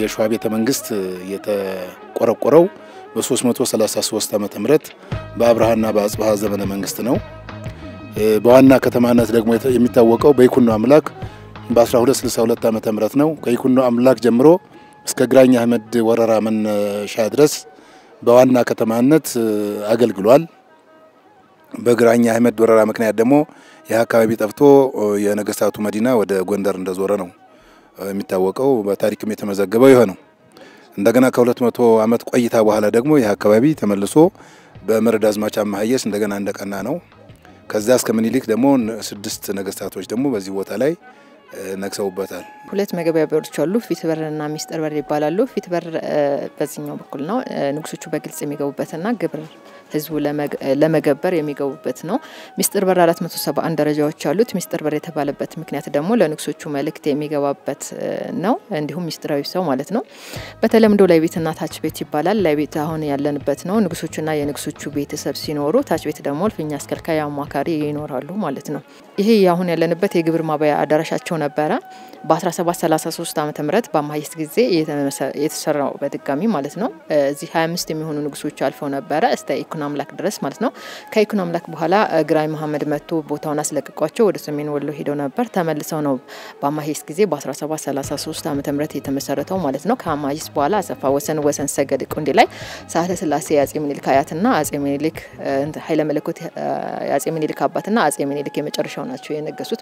የሸዋ ቤተ መንግስት የተቆረቆረው በ333 ዓመተ ምህረት በአብርሃና በአጽብሃ ዘመነ መንግስት ነው። በዋና ከተማነት ደግሞ የሚታወቀው በይኩኖ አምላክ በ1262 ዓመተ ምህረት ነው። ከይኩኖ አምላክ ጀምሮ እስከ ግራኝ አህመድ ወረራ መነሻ ድረስ በዋና ከተማነት አገልግሏል። በግራኝ አህመድ ወረራ ምክንያት ደግሞ ይህ አካባቢ ጠፍቶ የነገስታቱ መዲና ወደ ጎንደር እንደዞረ ነው የሚታወቀው። በታሪክም የተመዘገበው ይህ ነው። እንደገና ከሁለት መቶ ዓመት ቆይታ በኋላ ደግሞ ይህ አካባቢ ተመልሶ በመርድ አዝማች አማሀየስ እንደገና እንደቀና ነው። ከዛ እስከ ምኒልክ ደግሞ ስድስት ነገስታቶች ደግሞ በዚህ ቦታ ላይ ነግሰውበታል። ሁለት መግቢያ በሮች አሉ። ፊት በርና ሚስጥር በር ይባላሉ። ፊት በር በዚህኛው በኩል ነው። ንጉሶቹ በግልጽ የሚገቡበትና ግብር ህዝቡ ለመገበር የሚገቡበት ነው። ሚስጥር በር 471 ደረጃዎች አሉት። ሚስጥር በር የተባለበት ምክንያት ደግሞ ለንጉሶቹ መልእክት የሚገባበት ነው። እንዲሁም ሚስጥራዊ ሰው ማለት ነው። በተለምዶ ላይ ቤትና ታች ቤት ይባላል። ላይ ቤት አሁን ያለንበት ነው። ንጉሶቹና የንጉሶቹ ቤተሰብ ሲኖሩ፣ ታች ቤት ደግሞ እልፍኝ አስከልካይ አማካሪ ይኖራሉ ማለት ነው። ይሄ አሁን ያለንበት የግብር ማባያ አዳራሻቸው ነበረ። በ1733 ዓ ም በአማይስ ጊዜ የተሰራው በድጋሚ ማለት ነው። እዚህ 25 የሚሆኑ ንጉሶች አልፈው ነበረ እስተ ኢኩኖ አምላክ ድረስ ማለት ነው። ከኢኩኖ አምላክ በኋላ ግራኝ መሐመድ መጥቶ ቦታውን አስለቅቋቸው ወደ ሰሜን ወሎ ሄደው ነበር። ተመልሰው ነው በአማይስ ጊዜ በ1733 ዓ ም የተመሰረተው ማለት ነው። ከአማይስ በኋላ አሰፋ ወሰን ወሰን ሰገድ ቁንዲ ላይ ሳህለ ስላሴ የአጼ ምኒልክ አያትና አጼ ምኒልክ ኃይለ መለኮት የአጼ ምኒልክ አባትና አጼ ምኒልክ የመጨረሻው ናቸው የነገሱት።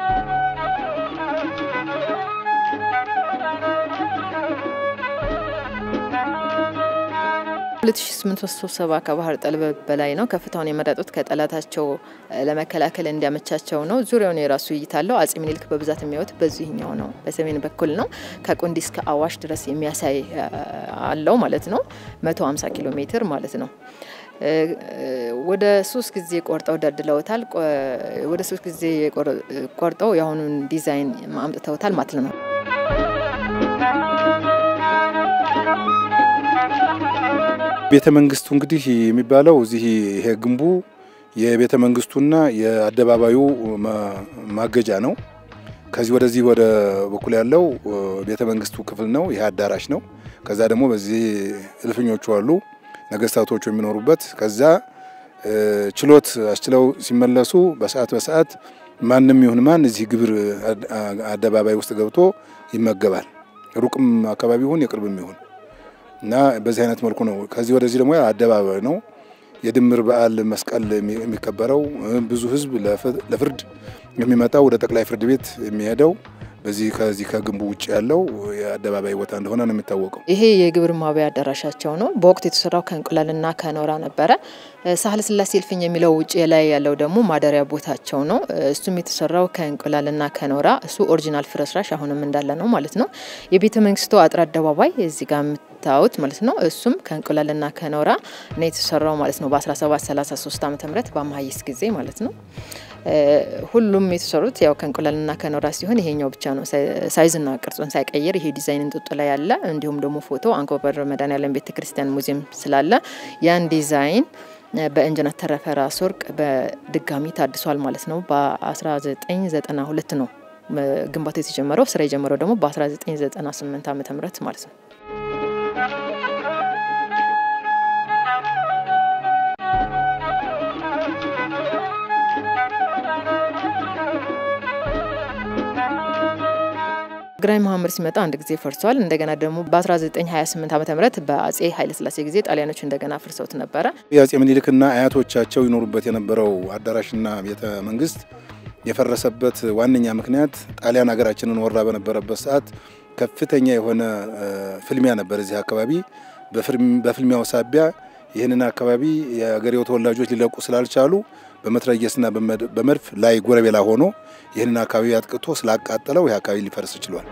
2870 ከባህር ጠለል በላይ ነው። ከፍታውን የመረጡት ከጠላታቸው ለመከላከል እንዲያመቻቸው ነው። ዙሪያውን የራሱ እይታ አለው። አጼ ምኒልክ በብዛት የሚያዩት በዚህኛው ነው፣ በሰሜን በኩል ነው። ከቁንዲ እስከ አዋሽ ድረስ የሚያሳይ አለው ማለት ነው። 150 ኪሎ ሜትር ማለት ነው። ወደ ሶስት ጊዜ ቆርጠው ደልድለውታል። ወደ ሶስት ጊዜ ቆርጠው የአሁኑን ዲዛይን አምጥተውታል ማለት ነው። ቤተ መንግስቱ እንግዲህ የሚባለው እዚህ ይሄ ግንቡ የቤተ መንግስቱና የአደባባዩ ማገጃ ነው። ከዚህ ወደዚህ ወደ በኩል ያለው ቤተ መንግስቱ ክፍል ነው። ይሄ አዳራሽ ነው። ከዛ ደግሞ በዚህ እልፍኞቹ አሉ ነገስታቶቹ የሚኖሩበት። ከዛ ችሎት አስችለው ሲመለሱ በሰዓት በሰዓት ማንም ይሁን ማን እዚህ ግብር አደባባይ ውስጥ ገብቶ ይመገባል። ሩቅም አካባቢ ይሁን የቅርብም ይሁን እና በዚህ አይነት መልኩ ነው። ከዚህ ወደዚህ ደግሞ አደባባይ ነው። የድምር በዓል መስቀል የሚከበረው ብዙ ህዝብ ለፍርድ የሚመጣው ወደ ጠቅላይ ፍርድ ቤት የሚሄደው በዚህ ከዚህ ከግንቡ ውጭ ያለው የአደባባይ ቦታ እንደሆነ ነው የሚታወቀው። ይሄ የግብር ማባያ አዳራሻቸው ነው። በወቅቱ የተሰራው ከእንቁላልና ከኖራ ነበረ። ሳህለ ስላሴ እልፍኝ የሚለው ውጭ ላይ ያለው ደግሞ ማደሪያ ቦታቸው ነው። እሱም የተሰራው ከእንቁላልና ከኖራ እሱ ኦሪጂናል ፍርስራሽ አሁንም እንዳለ ነው ማለት ነው። የቤተ መንግስቱ አጥር አደባባይ እዚህ ጋር የምታዩት ማለት ነው። እሱም ከእንቁላልና ከኖራ ነው የተሰራው ማለት ነው። በ1733 ዓ ም በአማሀይስ ጊዜ ማለት ነው። ሁሉም የተሰሩት ያው ከእንቁላልና ከኖራ ሲሆን ይሄኛው ብቻ ነው ሳይዝና ቅርጹን ሳይቀይር ይሄ ዲዛይን እንጥጡ ላይ ያለ እንዲሁም ደግሞ ፎቶ አንኮበር መድኃኔዓለም ቤተ ክርስቲያን ሙዚየም ስላለ ያን ዲዛይን በኢንጂነር ተረፈ ራስ ወርቅ በድጋሚ ታድሷል ማለት ነው። በ1992 ነው ግንባታ የተጀመረው። ስራ የጀመረው ደግሞ በ1998 ዓ ም ማለት ነው። ግራኝ መሐመድ ሲመጣ አንድ ጊዜ ፈርሷል። እንደገና ደግሞ በ1928 ዓ ም በአጼ ኃይለስላሴ ጊዜ ጣሊያኖች እንደገና ፍርሰውት ነበረ። የአጼ ምኒልክና አያቶቻቸው ይኖሩበት የነበረው አዳራሽና ቤተ መንግስት የፈረሰበት ዋነኛ ምክንያት ጣሊያን ሀገራችንን ወራ በነበረበት ሰዓት ከፍተኛ የሆነ ፍልሚያ ነበር እዚህ አካባቢ። በፍልሚያው ሳቢያ ይህንን አካባቢ የአገሬው ተወላጆች ሊለቁ ስላልቻሉ በመትረየስና በመድፍ ላይ ጎረቤላ ሆኖ ይህንን አካባቢ አጥቅቶ ስላቃጠለው ይህ አካባቢ ሊፈርስ ችሏል።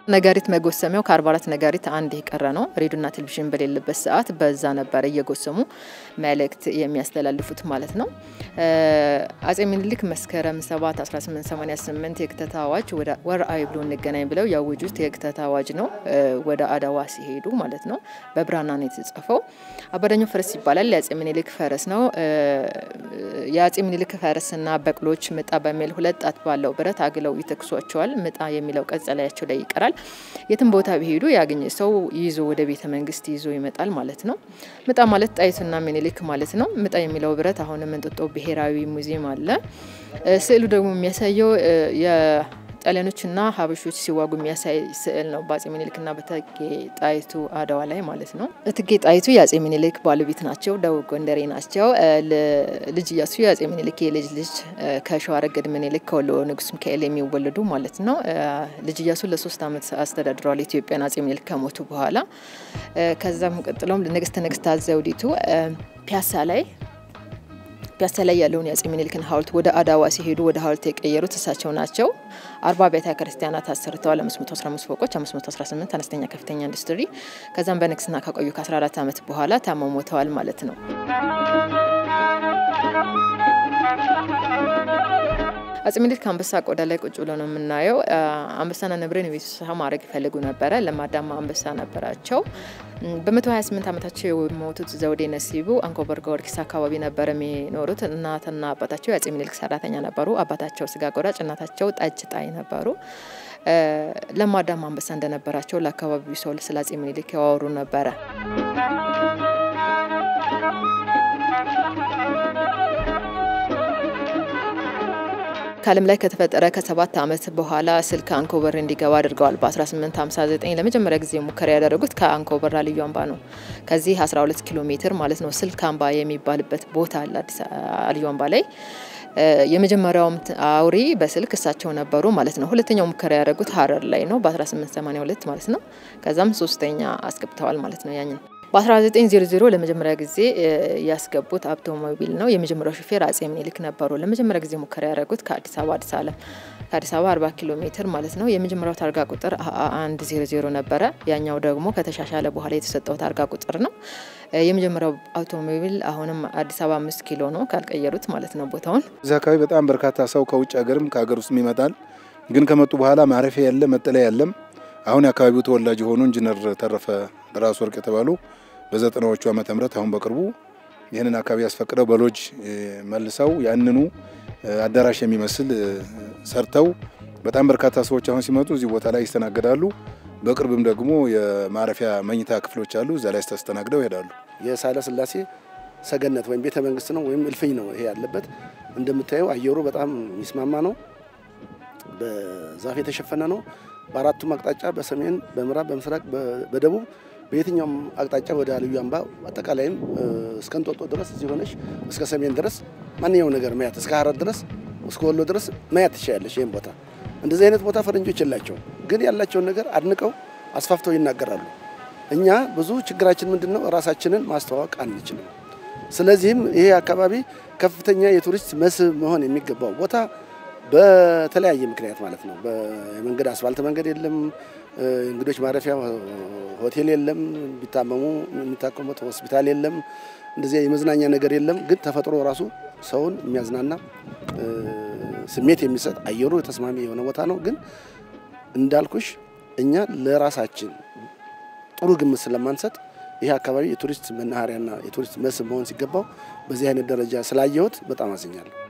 ነጋሪት መጎሰሚያው ከ44 ነጋሪት አንድ የቀረ ነው። ሬዲዮና ቴሌቪዥን በሌለበት ሰዓት በዛ ነበረ እየጎሰሙ መልእክት የሚያስተላልፉት ማለት ነው። አጼ ምኒልክ መስከረም 7 1888 የክተት አዋጅ ወደ ወርአዊ ብሎ እንገናኝ ብለው ያወጁት የክተት አዋጅ ነው። ወደ አድዋ ሲሄዱ ማለት ነው። በብራና ነው የተጻፈው። አባዳኛው ፈረስ ይባላል። የአጼ ምኒልክ ፈረስ ነው። የአጼ ምኒልክ ፈረስና በቅሎች ምጣ በሚል ሁለት ጣት ባለው ብረት አግለው ይተክሷቸዋል። ምጣ የሚለው ቀጸላያቸው ላይ ይቀራል። የትም ቦታ ቢሄዱ ያገኘ ሰው ይዞ ወደ ቤተ መንግስት ይዞ ይመጣል ማለት ነው። ምጣ ማለት ጣይቱና ምኒልክ ማለት ነው። ምጣ የሚለው ብረት አሁንም እንጦጦ ብሔራዊ ሙዚየም አለ። ስዕሉ ደግሞ የሚያሳየው ጣሊያኖችና ሀበሾች ሲዋጉ የሚያሳይ ስዕል ነው። በአጼ ምኒልክና በእቴጌ ጣይቱ አድዋ ላይ ማለት ነው። እቴጌ ጣይቱ የአጼ ምኒልክ ባለቤት ናቸው። ደቡብ ጎንደሬ ናቸው። ልጅ እያሱ የአጼ ምኒልክ የልጅ ልጅ ከሸዋ ረገድ ምኒልክ ከወሎ ንጉስ ሚካኤል የሚወለዱ ማለት ነው። ልጅ እያሱ ለሶስት ዓመት አስተዳድረዋል ኢትዮጵያን አጼ ምኒልክ ከሞቱ በኋላ። ከዛም ቀጥሎም ንግስተ ነገስታት ዘውዲቱ ፒያሳ ላይ ፒያሳ ላይ ያለውን የአጼ ምኒልክን ሐውልት ወደ አድዋ ሲሄዱ ወደ ሐውልት የቀየሩት እሳቸው ናቸው። አርባ ቤተ ክርስቲያናት አሰርተዋል። 515 ፎቆች፣ 518 አነስተኛ ከፍተኛ ኢንዱስትሪ። ከዛም በንግስና ከቆዩ ከ14 ዓመት በኋላ ታመው ሞተዋል ማለት ነው። አጼ ምኒልክ አንበሳ ቆዳ ላይ ቁጭ ብሎ ነው የምናየው። አንበሳና ነብርን የቤት እንስሳ ማድረግ ይፈልጉ ነበረ። ለማዳማ አንበሳ ነበራቸው። በ128 ዓመታቸው የሞቱት ዘውዴ ነሲቡ አንኮበር ጊዮርጊስ አካባቢ ነበር የሚኖሩት። እናትና አባታቸው የአጼ ምኒልክ ሰራተኛ ነበሩ። አባታቸው ስጋ ቆራጭ፣ እናታቸው ጠጅ ጣይ ነበሩ። ለማዳማ አንበሳ እንደነበራቸው ለአካባቢው ሰው ስለ አጼ ምኒልክ ያወሩ ነበረ። ከዓለም ላይ ከተፈጠረ ከሰባት ዓመት በኋላ ስልክ አንኮበር እንዲገባ አድርገዋል። በ1859 ለመጀመሪያ ጊዜ ሙከራ ያደረጉት ከአንኮበር ልዩ አምባ ነው። ከዚህ 12 ኪሎ ሜትር ማለት ነው። ስልክ አምባ የሚባልበት ቦታ አለ አዲስ ልዩ አምባ ላይ። የመጀመሪያውም አውሪ በስልክ እሳቸው ነበሩ ማለት ነው። ሁለተኛው ሙከራ ያደረጉት ሀረር ላይ ነው በ1882 ማለት ነው። ከዛም ሶስተኛ አስገብተዋል ማለት ነው ያንን በ1900 ለመጀመሪያ ጊዜ ያስገቡት አውቶሞቢል ነው። የመጀመሪያው ሹፌር አጼ ምኒልክ ነበሩ። ለመጀመሪያ ጊዜ ሙከራ ያደረጉት ከአዲስ አበባ አዲስ አለም ከአዲስ አበባ 40 ኪሎ ሜትር ማለት ነው። የመጀመሪያው ታርጋ ቁጥር 100 ነበረ። ያኛው ደግሞ ከተሻሻለ በኋላ የተሰጠው ታርጋ ቁጥር ነው። የመጀመሪያው አውቶሞቢል አሁንም አዲስ አበባ አምስት ኪሎ ነው ካልቀየሩት ማለት ነው ቦታውን። እዚህ አካባቢ በጣም በርካታ ሰው ከውጭ ሀገርም ከሀገር ውስጥም ይመጣል። ግን ከመጡ በኋላ ማረፊያ የለም፣ መጠለያ የለም። አሁን የአካባቢው ተወላጅ የሆኑ ኢንጂነር ተረፈ ራስ ወርቅ የተባሉ በዘጠናዎቹ ዓመተ ምህረት አሁን በቅርቡ ይህንን አካባቢ ያስፈቅደው በሎጅ መልሰው ያንኑ አዳራሽ የሚመስል ሰርተው በጣም በርካታ ሰዎች አሁን ሲመጡ እዚህ ቦታ ላይ ይስተናገዳሉ። በቅርብም ደግሞ የማረፊያ መኝታ ክፍሎች አሉ። እዛ ላይ ተስተናግደው ይሄዳሉ። የሳህለ ሥላሴ ሰገነት ወይም ቤተ መንግስት ነው ወይም እልፍኝ ነው ይሄ ያለበት። እንደምታየው አየሩ በጣም የሚስማማ ነው። በዛፍ የተሸፈነ ነው። በአራቱም አቅጣጫ በሰሜን፣ በምዕራብ፣ በምስራቅ፣ በደቡብ በየትኛውም አቅጣጫ ወደ ልዩ አምባ አጠቃላይም እስከ እንጦጦ ድረስ እዚህ ሆነሽ እስከ ሰሜን ድረስ ማንኛውም ነገር ማየት እስከ ሀረር ድረስ እስከ ወሎ ድረስ ማየት ትችላለሽ። ይህም ቦታ እንደዚህ አይነት ቦታ ፈረንጆች የላቸውም፣ ግን ያላቸውን ነገር አድንቀው አስፋፍተው ይናገራሉ። እኛ ብዙ ችግራችን ምንድን ነው? ራሳችንን ማስተዋወቅ አንችልም። ስለዚህም ይሄ አካባቢ ከፍተኛ የቱሪስት መስህብ መሆን የሚገባው ቦታ በተለያየ ምክንያት ማለት ነው። የመንገድ አስፋልት መንገድ የለም፣ እንግዶች ማረፊያ ሆቴል የለም፣ ቢታመሙ የሚታከሙት ሆስፒታል የለም፣ እንደዚያ የመዝናኛ ነገር የለም። ግን ተፈጥሮ ራሱ ሰውን የሚያዝናና ስሜት የሚሰጥ አየሩ ተስማሚ የሆነ ቦታ ነው። ግን እንዳልኩሽ እኛ ለራሳችን ጥሩ ግምት ስለማንሰጥ ይህ አካባቢ የቱሪስት መናኸሪያና የቱሪስት መስህብ መሆን ሲገባው በዚህ አይነት ደረጃ ስላየሁት በጣም አዝኛለሁ።